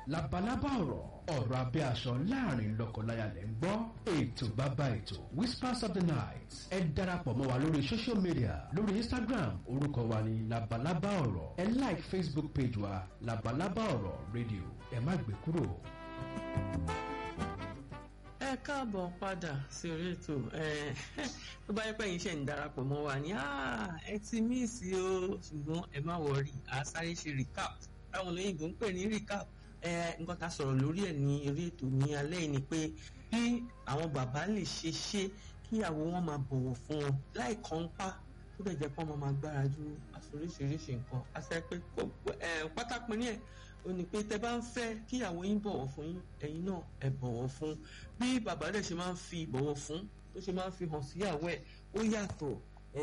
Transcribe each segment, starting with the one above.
labalábá ọ̀rọ̀ ọ̀rọ̀ abẹ́ aṣọ láàrin lọ́kọláya lẹ́ ń gbọ́ ètò bàbá ètò whispers of the night ẹ darapọ̀ mọ́ wa lórí social media lórí instagram orúkọ wa ní labalábá ọ̀rọ̀ ẹ like facebook page wa labalábá ọ̀rọ̀ radio ẹ má gbé kúrò. ẹ káàbọ̀ padà sí orí ètò tó bá yẹ pé yín ṣe ń darapọ̀ mọ́ wa ní ẹ ti míìsì o ṣùgbọ́n ẹ má wọrí a sáré ṣe recap táwọn olóyìnbó ń pè ní recap nǹkan tá a sọ̀rọ̀ lórí ẹ̀ ní eré ètò ní alẹ́ yìí ni pé bí àwọn bàbá lè ṣe ṣe kíyàwó wọn máa bọ̀wọ̀ fún wọn láì kọ́ńpá tó dẹ̀ jẹ́ pé wọ́n máa gbára ju àforíṣiríṣi nǹkan àṣẹ pé pátápín ní ẹ̀ ó ní pé tẹ bá ń fẹ́ kíyàwó yín bọ̀wọ̀ fún yín ẹ̀yin náà ẹ bọ̀wọ̀ fún bí bàbá rẹ̀ ṣe máa ń fi ìbọ̀wọ̀ fún tó ṣe máa ń fi hàn síyàwó ẹ̀ ó yàtọ̀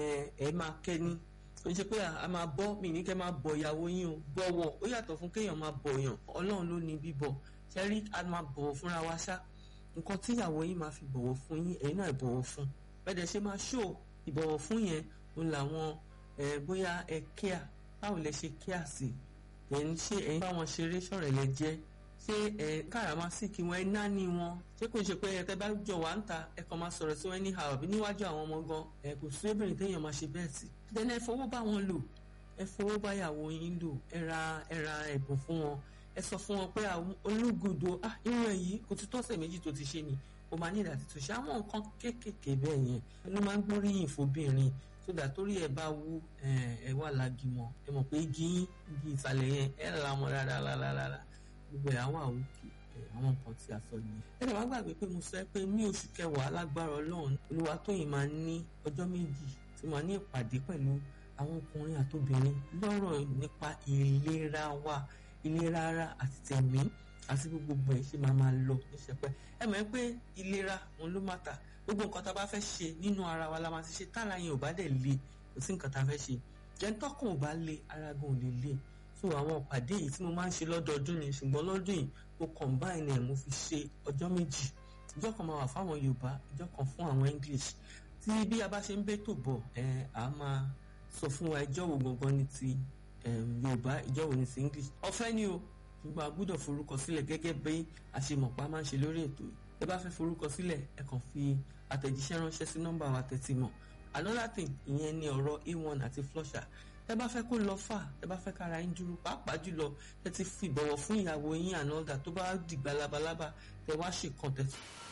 ẹ máa kẹ́ni ó ń ṣe pé a máa bọ́ mi ní kẹ́ máa bọ̀ ìyàwó yín o bọ̀wọ̀ ó yàtọ̀ fún kéèyàn máa bọ̀ yàn ọlọ́run ló ní bíbọ̀ ṣẹ́rí a máa bọ̀wọ̀ fúnra wa ṣá nǹkan tí ìyàwó yín máa fi bọ̀wọ̀ fún yín ẹ̀yin náà bọ̀wọ̀ fún bẹ́ẹ̀ ṣe máa ṣó ìbọ̀wọ̀ fún yẹn òun làwọn bóyá ẹ kíà báwo lẹ ṣe kíà sí ẹ̀yin ṣé ẹ̀yin báwọn ṣeré ṣọ̀rẹ́ lẹ jẹ́ ṣé ẹ káràmásìkì wọn ẹ náání wọn ṣé kò ń ṣe pé ẹ tẹ bá jọ wà ń ta ẹ kàn máa sọ̀rọ̀ sí wọn anyhow àbí níwájú àwọn ọmọ gan ẹ kò sí obìnrin téèyàn máa ṣe bẹ́ẹ̀ sí. then ẹ fowó bá wọn lò ẹ fowó bá ìyàwó yín lò ẹ ra ẹ ra ẹ̀bùn fún wọn ẹ sọ fún wọn pé olúgudo ah irun ẹ yìí kò ti tọ́sẹ̀ méjì tó ti ṣe ni o máa ní ìdàtí tó ṣe àwọn nǹkan kéékèèké bẹ́ẹ̀ yẹn ló máa ń gbóríyìn fóbìnrin sódà torí ẹ bá wú ẹ wà lágìmọ̀ ẹ mọ̀ pé igi igi ìsàlẹ̀ yẹn ẹ là mọ́ rárá rárá rárá gbogbo ẹ̀ àwọn àwòkè àwọn nǹkan tí a sọ yìí. ẹ lè wá gbàgbé pé mo sọ pé ní oṣù kẹwàá lágbára ọlọ́run Olúwatóyìn máa ní ọjọ́ méjì tí màá ní ìpàdé pẹ̀lú àwọn ọkùnrin àtobìnrin lọ́rọ̀ nípa ìlera wa ìlera ara àti tẹ̀mí àti gbogbo ẹ̀ ṣe máa máa lọ níṣẹ́pẹ́ ẹ mọ̀ pé ìlera òun ló má ta gbogbo nǹkan tá a bá fẹ́ ṣe nínú ara wa la máa ti ṣe tára yẹn ò bá dẹ̀ le kò sí nǹkan tá a fẹ́ ṣe jẹ́ńtọ́kùn ò bá le ara gan ò lè le so àwọn ìpàdé yìí tí mo máa ń ṣe lọ́dọọdún ni ṣùgbọ́n lọ́dún yìí mo combine ẹ̀ mo fi ṣe ọjọ́ méjì ìjọ́ kan máa wà fáwọn Yorùbá ìjọ́ kan fún àwọn English tí bí a bá ṣe ń bẹ́tò bọ̀ ẹ̀ á máa sọ fún wa ìjọ́ wo gangan ni ti Yorùbá ìjọ́ wo ni ti English ọ̀fẹ́ ni o ṣùgbọ́n a gbọ́dọ̀ forúkọ sílẹ̀ gẹ́gẹ́ bí àṣemọ̀pá máa ń ṣe lórí ètò yìí ẹ bá fẹ́ forúkọ sílẹ̀ ẹ kàn fi àtẹ̀jíṣẹ́ ránṣẹ́ sí nọ́mbà wa tẹ̀tí mọ̀ another thing ìyẹn ni ọ̀rọ̀ a1 àti flusher tẹ bá fẹ́ kó lọ fà tẹ bá fẹ́ kára yín dúró pàápàá jùlọ tẹ ti fi ìbọ̀wọ̀ fún ìyàwó yín àná ọ̀dà tó bá dìgbà labalábá tẹ wá ṣe kàn tẹ